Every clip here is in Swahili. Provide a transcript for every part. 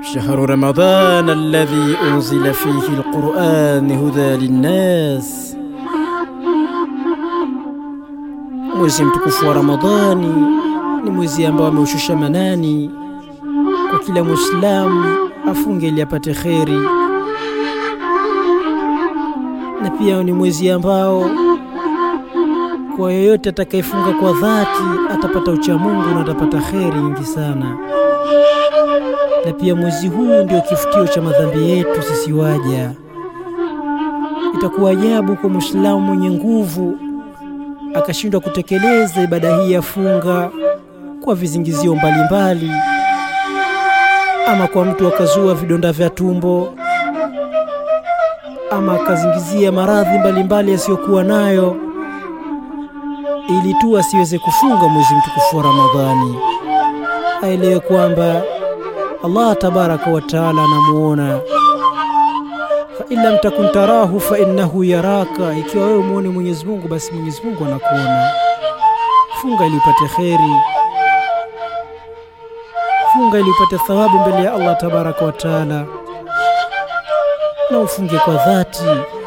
شهر رمضان الذي أنزل فيه القرآن هدى للناس mwezi mtukufu wa Ramadhani ni mwezi ambao ameushusha manani kwa kila Muislamu afunge ili apate kheri, na pia ni mwezi ambao kwa yoyote atakayefunga kwa dhati atapata uchamungu na atapata kheri nyingi sana. Na pia mwezi huu ndio kifutio cha madhambi yetu sisi waja. Itakuwa ajabu kwa Muislamu mwenye nguvu akashindwa kutekeleza ibada hii ya funga kwa vizingizio mbalimbali, ama kwa mtu akazua vidonda vya tumbo, ama akazingizia maradhi mbalimbali yasiyokuwa nayo, ili tu asiweze kufunga mwezi mtukufu wa Ramadhani. Aelewe kwamba Allah tabaraka wa taala anamuona fa in lam takun tarahu fa innahu yaraka, ikiwa wewe umuone Mwenyezi Mungu basi Mwenyezi Mungu anakuona. Funga ili upate kheri, funga ili upate thawabu mbele ya Allah tabaraka wa taala, na ufunge kwa dhati.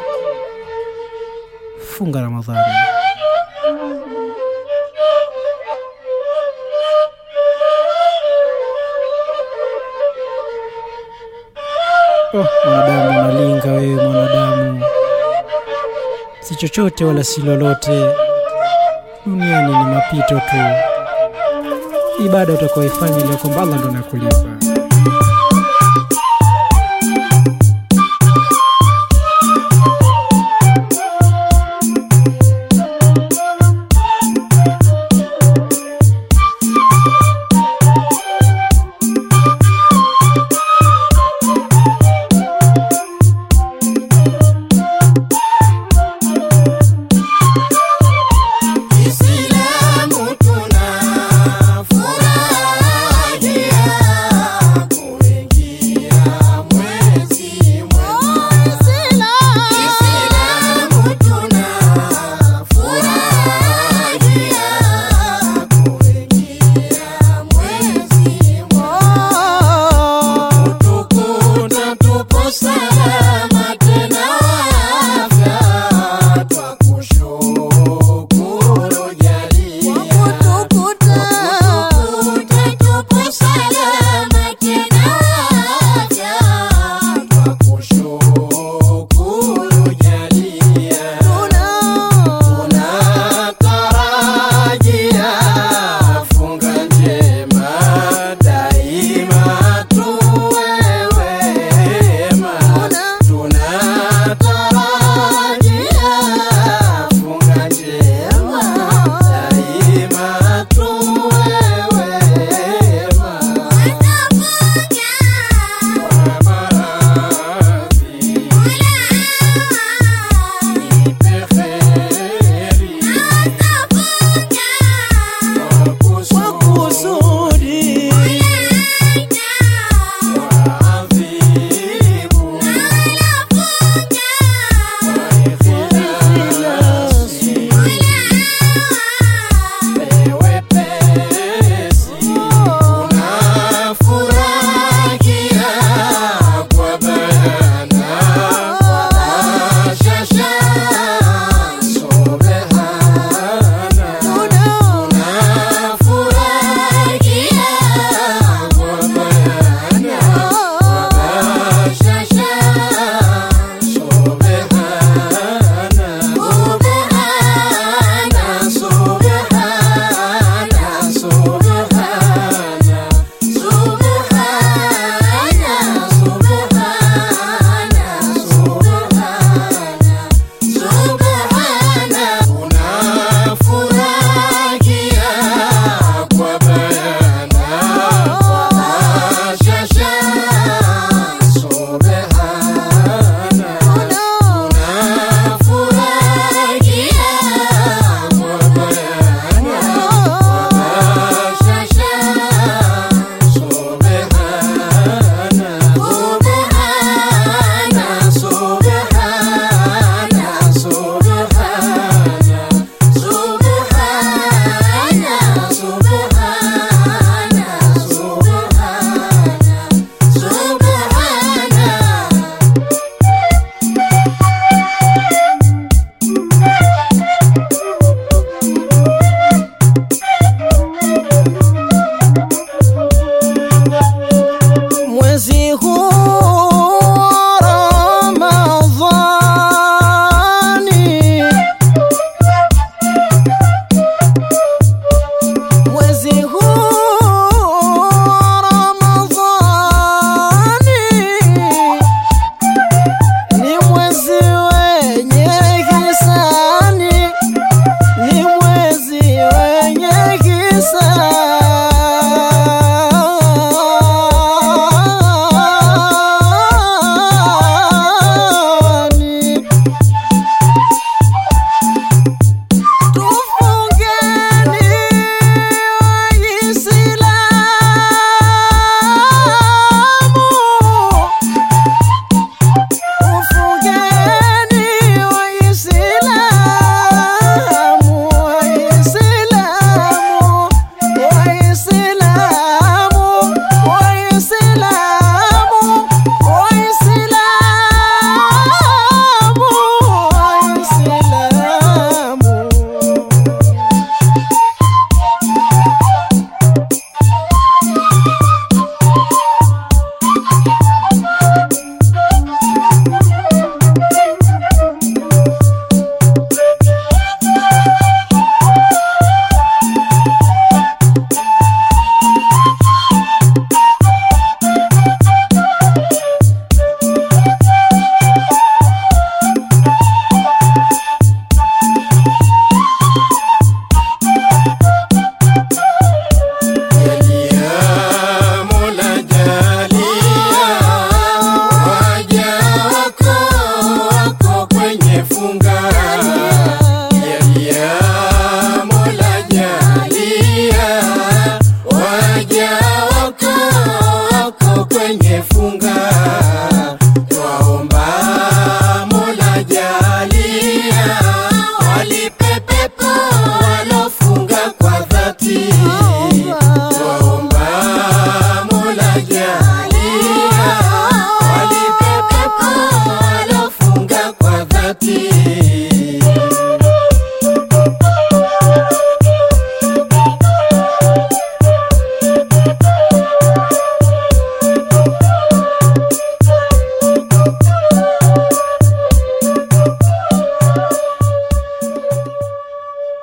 Funga Ramadhani. Oh, mwanadamu unalinga wewe mwanadamu, si chochote wala si lolote. Duniani ni mapito tu. Ibada utakayoifanya ile kwamba Allah ndo anakulipa.